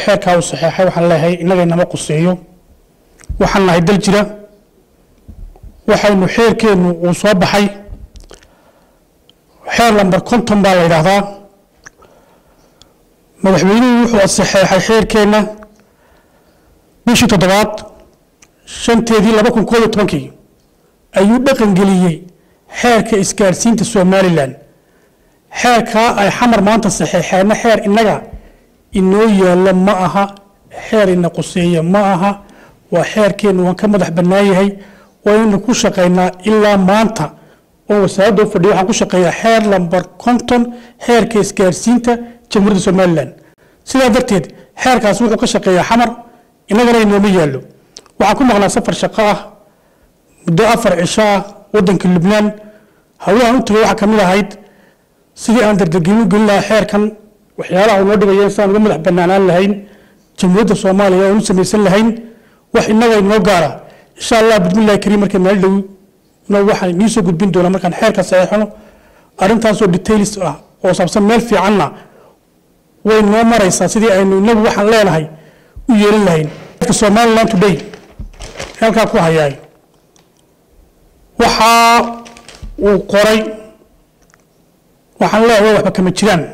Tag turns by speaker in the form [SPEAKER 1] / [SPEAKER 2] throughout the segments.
[SPEAKER 1] xeerkaa uu saxeexay waxaan leeyahay innaga inama quseeyo waxaan nahay dal jira waxaynu xeerkeennu uu soo baxay xeer lamber konton baa la yidhaahdaa madaxweynuhu wuxuu saxeexay xeerkeenna bishii toddobaad shanteedii laba kun koob iyo tobankii ayuu dhaqangeliyey xeerka isgaadhsiinta somalilan xeerkaa ay xamar maanta saxeexeenna xeer innaga inoo yaallo ma aha xeer ina quseeya ma aha waa xeerkeennu waan ka madax bannaan yahay waynu ku shaqaynaa ilaa maanta oo wasaaradda u fadhiya waxaan ku shaqeeyaa xeer lamber konton xeerka isgaadhsiinta jamhuuriyadda somalilan sidaa darteed xeerkaas wuxuu ka shaqeeyaa xamar innagana inooma yaallo waxaan ku maqnaa safar shaqo ah muddo afar cisho ah waddanka lubnaan hawlahan u tagay waxaa ka mid ahayd sidii aan dardargelin gelin lahaa xeerkan waxyaalaha uu noo dhigaya sidaan uga madax bannaanaan lahayn jamhuuriyadda soomaaliya oonu samaysan lahayn wax innaga inoo gaara insha allah bismillahi kariim markay meel dhow no waxaan inii soo gudbin doonaa markaan xeerka saxeexno arrintaasoo details ah oo saabsan meel fiicanna way noo maraysaa sidii aynu inagu waxaan leenahay u yeelin lahayn somaliland today halkaa ku hayaay waxa uu qoray waxaan leeyahay waxba kama jiraan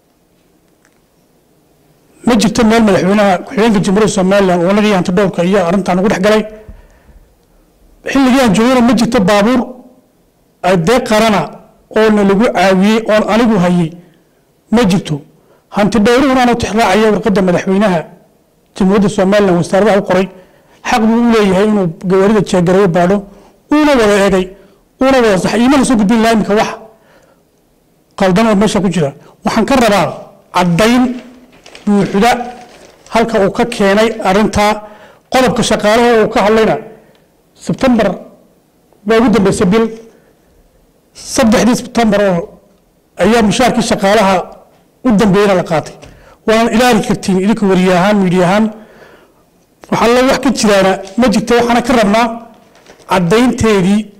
[SPEAKER 1] ma jirto meel madaxweynaha ku-xigeenka jamhuuriyadda somaliland oo nagii hanti dhowrka iyo arrintan ugu dhex galay xilligii aan joogana ma jirto baabuur dee qarana oo na lagu caawiyey oon anigu hayay ma jirto hanti dhowruhuna aanu tixraacaya warqadda madaxweynaha jamhuuriyadda somaliland wasaaradaha u qoray xaq buu u leeyahay inuu gawaarida jeegarayo baadho uuna wada egay uuna wada saxay iimana soo gudbin lahaa iminka wax qaldan oo meesha ku jira waxaan ka rabaa caddayn buuxda halka uu ka keenay arrintaa qodobka shaqaalaha uu ka hadlayna sebtembar baa ugu dambeysay bil saddexdii sebtembar oo ayaa mushaarkii shaqaalaha u dambeeyana la qaatay waana ilaali kartiin idinka wariye ahaan miidiya ahaan waxaa la wax ka jiraana ma jirto waxaana ka rabnaa caddaynteedii